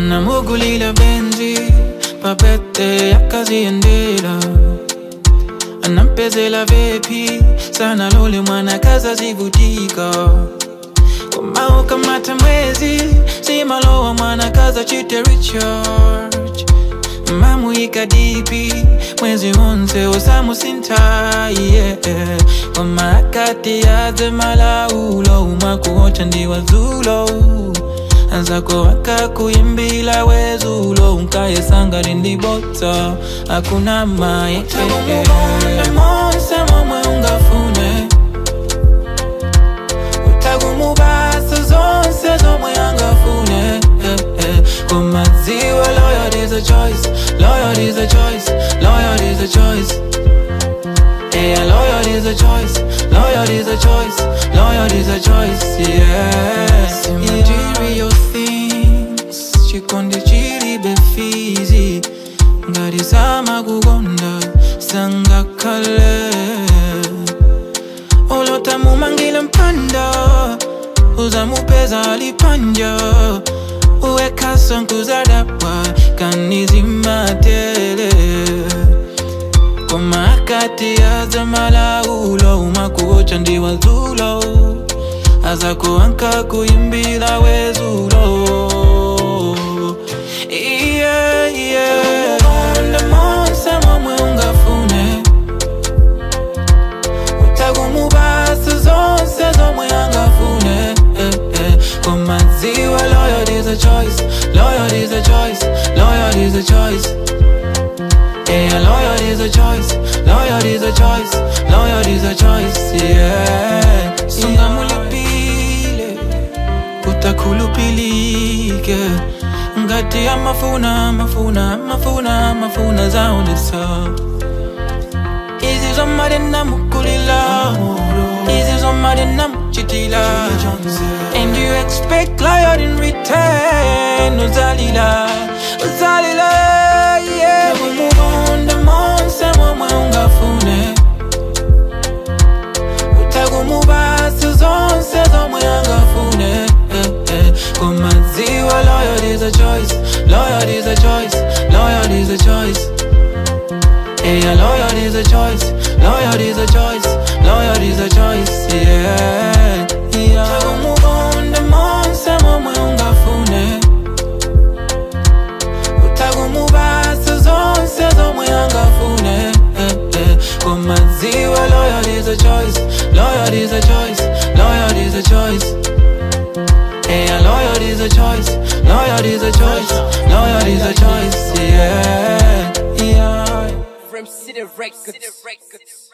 anamugulila benzi papete yakaziendela anampezela vepi sana lole mwana kaza zivutika komao kamata mwezi simalowa mwana kaza chite recharge mamuika dipi mwezi wonse osamusinta yeah. wamakati yaze malaulo umakuocha ndiwazulo anzako akakuimbila wezulo unkayesanga lindibota akuna maye monse momwe ungafune utagumubasa zonse zomwe angafune eh, eh. kumadziwa loyal is a choice loyal is a choice loyal is a choice Yeah, loyal is a choice, loyal is a choice, loyal is a choice, yeah. Material things, chikonde chiri befizi, ngari sama kugonda, sanga kale. Olota mumangile mpanda, uzamupeza alipanja, uweka sonkuzadapa, kanizimatele komakati aza malaulo umakuocha ndiwazulo aza kuanka kuimbila wezulo yeah, yeah. Monde monse momwe ungafune utagumubasa zonse zomwe angafune eh, eh. komadziwa loyal is a choice loyal is a choice loyal is a choice Yeah, loyal is a choice, loyal is a choice, loyal is a choice, yeah. Sunga mulipile, utakulupilike ngati ya mafuna mafuna mafuna mafuna zaonesa izi zomali namukulila izi zomali namuchitila and you expect loyal in return uzalila uzalila yeah umugonda monse momwe ungafune utagumubasa zonse zomwe angafune eh, eh. kumadziwa loyal is a choice loyal is a choice loyal is a choice Yeah, loyal is a choice, loyal is a choice, loyal is a choice, yeah. yeah. Utagumugonda monse momwe ungafune utagumubasa zonse zomwe angafune eh, eh. kumadziwa loyal is a choice loyal is a choice loyal is a choice Yeah, loyal is a choice loyal is a choice loyal is a choice yeah yeah From City Records.